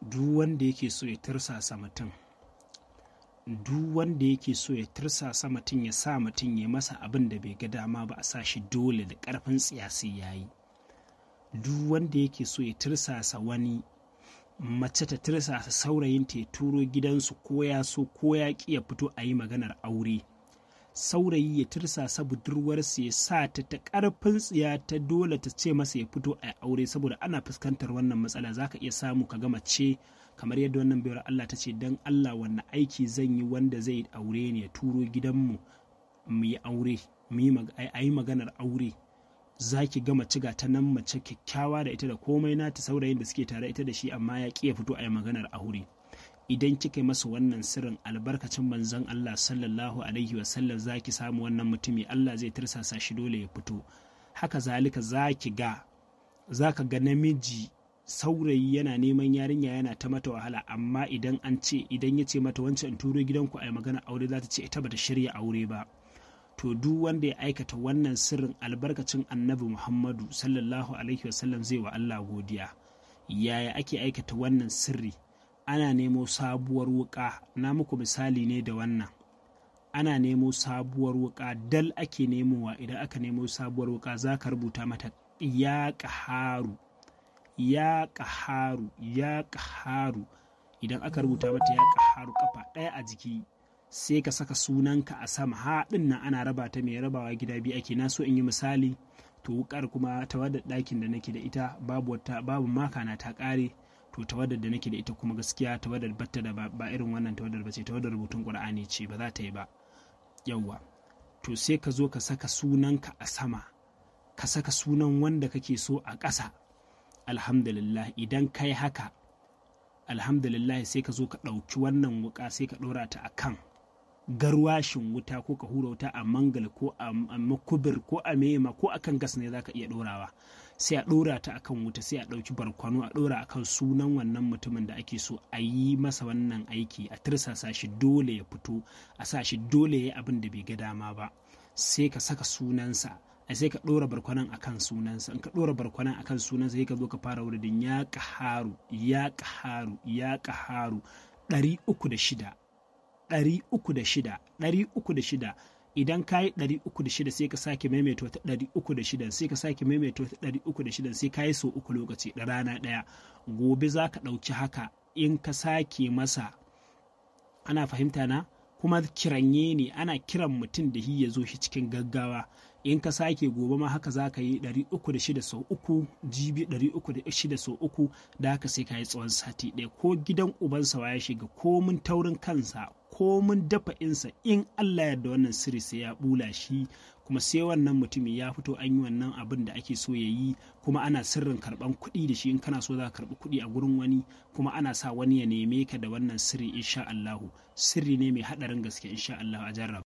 duk wanda yake so ya tirsasa mutum duk wanda yake so ya tirsasa mutum ya sa mutum ya masa abin da bai ga dama ba a sa shi dole da ƙarfin tsiyasi ya yi duk wanda yake so ya tirsasa wani mace ta tirsasa saurayinta ya turo gidansu ko ya so ko ya ƙi ya fito a yi maganar aure saurayi ya tirsasa budurwarsa ya sa ta ta ƙarfin tsiya ta dole ta ce masa ya fito a aure saboda ana fuskantar wannan matsala zaka iya samu ka ga mace kamar yadda wannan bayar Allah ta ce dan Allah wannan aiki zan yi wanda zai aure ne ya turo gidanmu mu yi aure a yi maganar aure za ki ga mace ga ta nan mace kyakkyawa da ita da komai nata saurayin da suke tare ita da shi amma ya ƙi ya fito a yi maganar aure idan kika yi masa wannan sirrin albarkacin manzon Allah sallallahu alaihi wasallam za ki samu wannan mutumi Allah zai tirsasa shi dole ya fito haka zalika za ki ga za ka ga namiji saurayi yana neman yarinya yana ta mata wahala amma idan an ce idan ya ce mata wancan in turo gidanku a yi magana aure za ta ce ita bata shirya aure ba to duk wanda ya aikata wannan sirrin albarkacin annabi muhammadu sallallahu alaihi wasallam zai wa allah godiya yaya ake aikata wannan sirri ana nemo sabuwar wuka na muku misali ne da wannan ana nemo sabuwar wuka dal ake nemowa idan aka nemo sabuwar wuka za ka rubuta mata ya ƙaharu ya ƙaharu ya ƙaharu idan aka rubuta mata ya ƙaharu kafa ɗaya a jiki sai ka saka sunanka a sama haɗin nan ana raba ta mai rabawa gida biyu ake na so in yi misali to wukar kuma tawadar ɗakin da nake da ita babu wata babu maka na ta ƙare to tawadar da nake da ita kuma gaskiya tawadar batta da ba irin wannan tawadar ba ce tawadar rubutun ƙur'ani ce ba za ta yi ba yawwa to sai ka zo ka saka sunanka a sama ka saka sunan wanda kake so a ƙasa alhamdulillah idan kai haka alhamdulillah sai ka zo ka ɗauki wannan wuka sai ka ɗora ta a kan garwashin wuta ko ka hura wuta a mangal ko a makubir ko a mema ko akan gas ne za ka iya ɗorawa sai a ɗora ta akan wuta sai a ɗauki barkwano a ɗora akan sunan wannan mutumin da ake so a yi masa wannan aiki a tirsasa shi dole ya fito a sa shi dole ya yi abin da bai ga dama ba sai ka saka sunansa a sai ka ɗora barkwanan akan sunansa in ka ɗora barkwanan akan sunansa sai ka zo ka fara wuridin ya ƙaharu ya ƙaharu ya ƙaharu ɗari uku da shida ɗari uku da shida ɗari uku da shida idan ka yi ɗari uku da shida sai ka sake maimaita wata ɗari uku da shida sai ka sake maimaita wata ɗari uku da shida sai ka yi sau uku lokaci da rana ɗaya gobe za ka ɗauki haka in ka sake masa ana fahimta na kuma kiranye ne ana kiran mutum da shi ya zo shi cikin gaggawa in ka sake gobe ma haka za ka yi 306 sau uku jibi 306 sau uku da haka sai ka yi tsawon sati ɗaya ko gidan ubansa ya shiga ko mun taurin kansa ko mun dafa insa in Allah yarda wannan sirri sai ya bula shi kuma sai wannan mutumin ya fito an yi wannan abin da ake so ya yi kuma ana sirrin karban kuɗi da shi in kana so za ka karɓi kuɗi a gurin wani kuma ana sa wani ya neme ka da wannan sirri insha Allahu sirri ne mai haɗarin gaske insha Allahu a jarraba